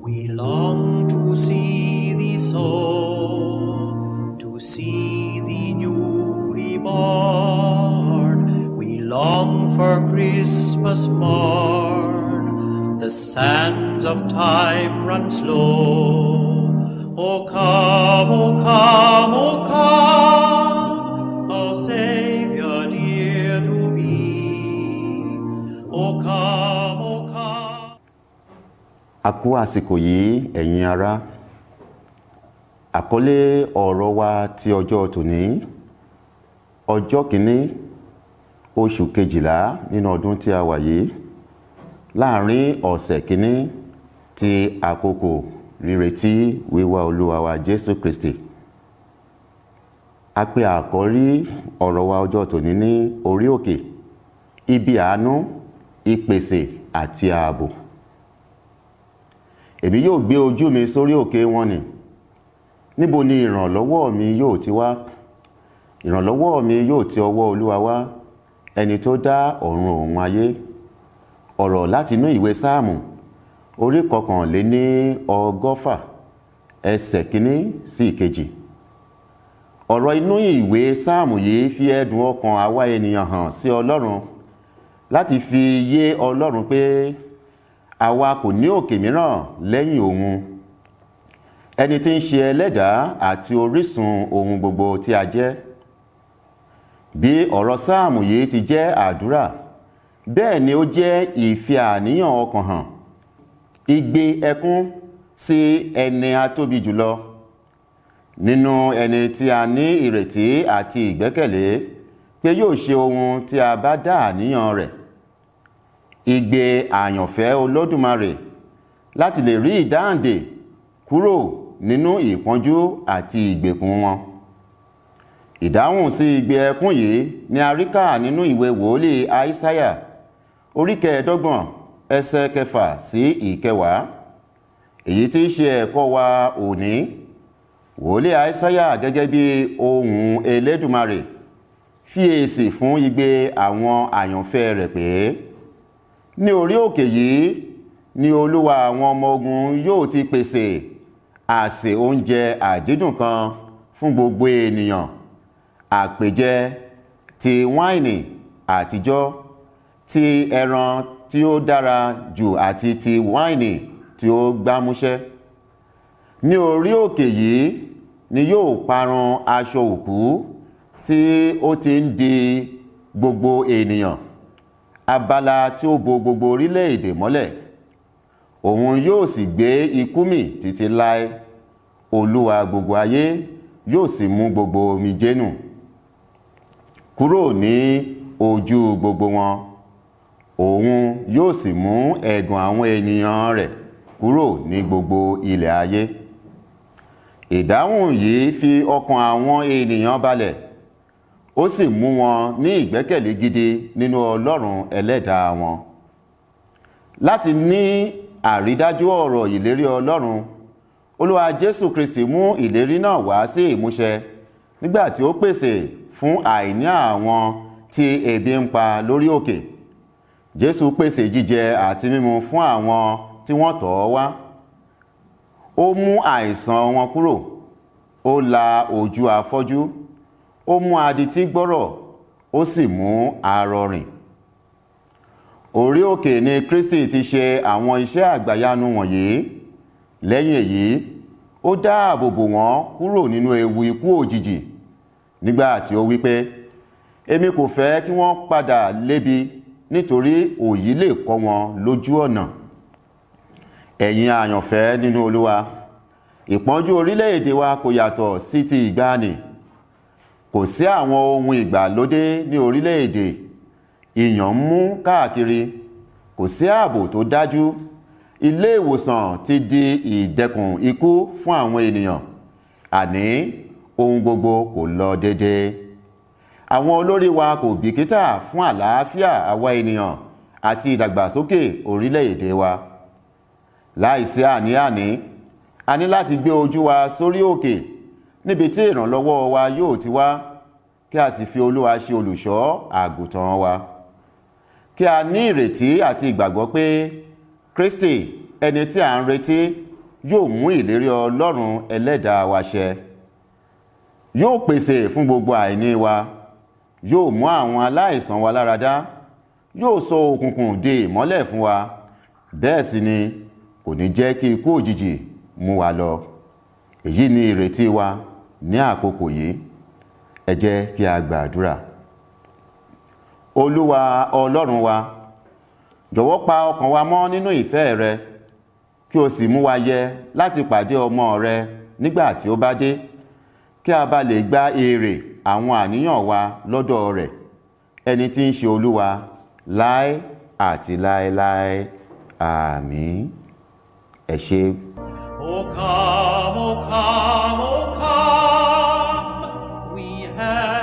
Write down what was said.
We long to see thee so, to see thee newly born. We long for Christmas morn. The sands of time run slow. O come, O come, O come, our Savior dear to be. O come, O come. a kú àsìkò yìí ẹ̀yin ará àkọlé ọ̀rọ̀ wa ti ọjọ́ tòní ọjọ́ kìíní oṣù kejìlá nínú ọdún tí a wà yìí láàrin ọ̀sẹ̀ kìíní ti àkókò rírètí wíwá olúwa wa jésù kristi a pè àkọ́rí ọ̀rọ̀ wa ọjọ́ tòní ní orí òkè ibi àánú ìpèsè àti ààbò èmi yóò gbé ojú mi sórí òkè wọn ni níbo ni ìrànlọ́wọ́ mi yóò ti wá ìrànlọ́wọ́ mi yóò ti ọwọ́ olúwa wá ẹni tó dá ọ̀run òun ayé ọ̀rọ̀ láti inú ìwé sáàmù orí kọkànléní ọgọ́fà ẹsẹ̀ kínní sí ìkejì ọ̀rọ̀ inú ìwé sáàmù yìí fi ẹ̀dùn ọkàn àwa ènìyàn hàn sí ọlọ́run láti fi yé ọlọ́run pé àwa kò ní òkè mìíràn lẹ́yìn òun ẹni tí ń ṣe ẹlẹ́dàá àti orísun ohun gbogbo tí a jẹ́ bí ọ̀rọ̀ sáàmù yìí ti jẹ́ àdúrà bẹ́ẹ̀ ni ó jẹ́ ìfi àníyàn ọkàn hàn igbe ẹkún sí ẹni atóbi jùlọ nínú ẹni tí a ní ìrètí àti ìgbẹ́kẹ̀lé pé yóò ṣe ohun tí a bá dá àníyàn rẹ̀ igbe àyànfẹ́ olódùmarè láti lè rí ìdáǹdè kúrò nínú ìpọ́njú àti ìgbèkùn wọn ìdáhùn sí igbe ẹkún yìí ni a rí kà nínú ìwé wòlíì aísáyà orí kẹẹ̀ẹ́dọ́gbọ̀n ẹsẹ̀ kẹfà sí ìkẹwàá èyí tí í ṣe ẹ̀kọ́ wa òní wòlíì aísáyà gẹ́gẹ́ bí ohùn elédùmarè fi èsì fún igbe àwọn àyànfẹ́ rẹ̀ pé ní orí òkè yìí ni olúwa àwọn ọmọ ogun yóò ti pèsè àsè oúnjẹ àdídùn kan fún gbogbo ènìyàn àpèjẹ ti wáìnì àtijọ́ ti ẹran tí ó dára jù àti ti wáìnì tí ó gbámúṣẹ́ ní orí òkè yìí ni yóò parun aṣọ òkú tí ó ti ń di gbogbo ènìyàn abala tí ó bo gbogbo orílẹ̀-èdè mọ́lẹ̀ òun yóò sì gbé ikú mì títí láé olúwa gbogbo ayé yóò sì mú gbogbo omijé nù kúrò ní ojú gbogbo wọn òun yóò sì mú ẹ̀gàn àwọn ènìyàn rẹ̀ kúrò ní gbogbo ilẹ̀ ayé ìdáhùn yìí fi ọkàn àwọn ènìyàn balẹ̀ ó sì mú wọn ní ìgbẹ́kẹ̀lé gidi nínú ọlọ́run ẹlẹ́dàá wọn láti ní àrídájú ọ̀rọ̀ ìlérí ọlọ́run olúwa jésù kristi mú ìlérí náà wá sí ìmúṣẹ nígbà tí ó pèsè fún àìní àwọn tí ebi ń pa lórí òkè jésù pèsè jíjẹ àti mímu fún àwọn tí wọ́n tọ̀ ọ́ wá ó mú àìsàn wọn kúrò ó la ojú afọ́jú ó mú adití gbọ́rọ̀ ó sì mú arọ rìn orí òkè ni kristi ti ṣe àwọn iṣẹ́ àgbàyanu wọ̀nyí lẹ́yìn èyí ó dáàbò bò wọ́n kúrò nínú ewu ikú òjijì nígbà tí ó wí pé èmi kò fẹ́ kí wọ́n padà lébi nítorí òyì lè kọ́ wọn lójú ọ̀nà ẹ̀yin àyànfẹ́ nínú olúwa ìpọ́njú orílẹ̀-èdè wa kò yàtọ̀ sí ti ìgbàanì kò sí àwọn ohun ìgbàlódé ní orílẹ̀-èdè ìyàn ń mú káàkiri kò sí ààbò tó dájú ilé ìwòsàn ti di ìdẹkùn ikú fún àwọn ènìyàn àní ohun gbogbo kò lọ déédéé àwọn olórí wa kò bìkítà fún àlàáfíà àwa ènìyàn àti ìdàgbàsókè orílẹ̀-èdè wa láìsí àní-àní a ní láti gbé ojú wa sórí òkè níbi tí ìrànlọ́wọ́ wa yóò ti wá kí a sì fi olúwa ṣe olùṣọ́ àgùntàn wa kí a ní ìrètí àti ìgbàgbọ́ pé kristi ẹni tí a ń retí yóò mú ìlérí ọlọ́run ẹlẹ́dàá wa ṣẹ yóò pèsè fún gbogbo àìní wa yóò mú àwọn aláìsàn wa láradá yóò sọ òkùnkùn di ìmọ́lẹ̀ fún wa bẹ́ẹ̀ sì ni kò ní jẹ́ kí ikú òjijì mú wa lọ èyí ni ìrètí wa ní àkókò yìí ẹ jẹ́ kí a gbàdúrà olúwa ọlọ́run wa jọ̀wọ́ pa ọkàn wa mọ́ nínú ìfẹ́ rẹ kí o sì mú wa yẹ láti pàdé ọmọ rẹ nígbà tí ó bá dé kí a bá lè gba èrè àwọn àníyàn wa lọ́dọ̀ rẹ̀ ẹni tí ń ṣe olúwa láé àti láéláé àmín ẹ ṣé. O come, O come, O come, we have